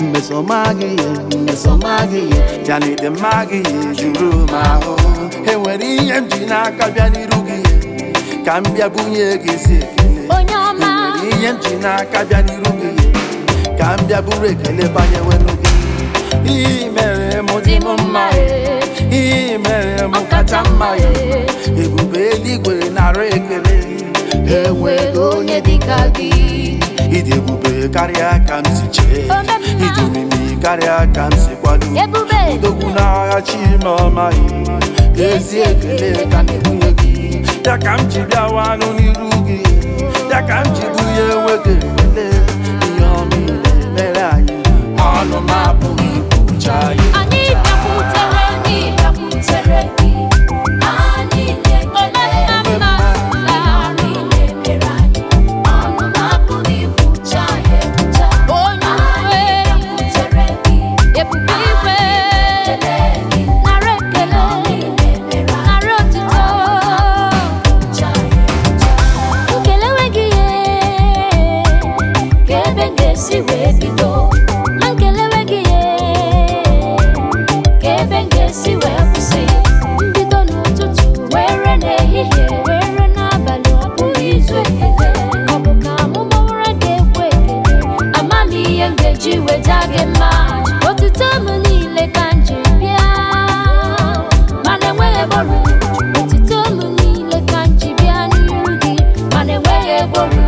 mmesọmaghị ihe mmesọmaghị ihe ya na ịdị mma gị juru m ahụ enwere ihe m ji n'aka bịa n'iru gị ka m bịa bunye gị isi ekele onye ọma enwere ihe m ji n'aka bịa n'iru gị ka m bịa buru ekele banyewenu gị ihe mere m dị m mma ihe mere m kacha mma ya ebube eluigwe nara ekele enweghị onye dịka gị ịdị ebube karịa ka m si chee ịdị omimi karịa ka m si kwado ebube odogwu n'agha chimọma ezi ekele ka na-ebunye gị ya ka m ji bịawanụ n'iru gị ya ka m ji bunye nwoke ekele ihe ọma ị na-emere anyị ọnụ m apụghị ikwucha ya anyị bịakwutere gị bịakwutere gị anyị na-ekele mma mma anyị na-emere anyị ọnụ na-apụghị ikwucha ya ekwucha onye anyị bịakwutere gị ebube igwe nara ekele nara otito nkelewe gị ye ka ebe m ga-esi wee bido ma nkelewe gị ye ka ebe m ga-esi wee kwụsị mbido n'ụtụtụ were n'ehihie were n'abalị ọ bụghị izu ekele ọ bụ ka amụmawara ga-ekwe ekele amaghị ihe m ga-eji weta gị mma otito m niile ka m ji bịa mana enweghị ebe ọrụ otito m niile ka m ji bịa n'iru gị mana enweghị ebe ọrụ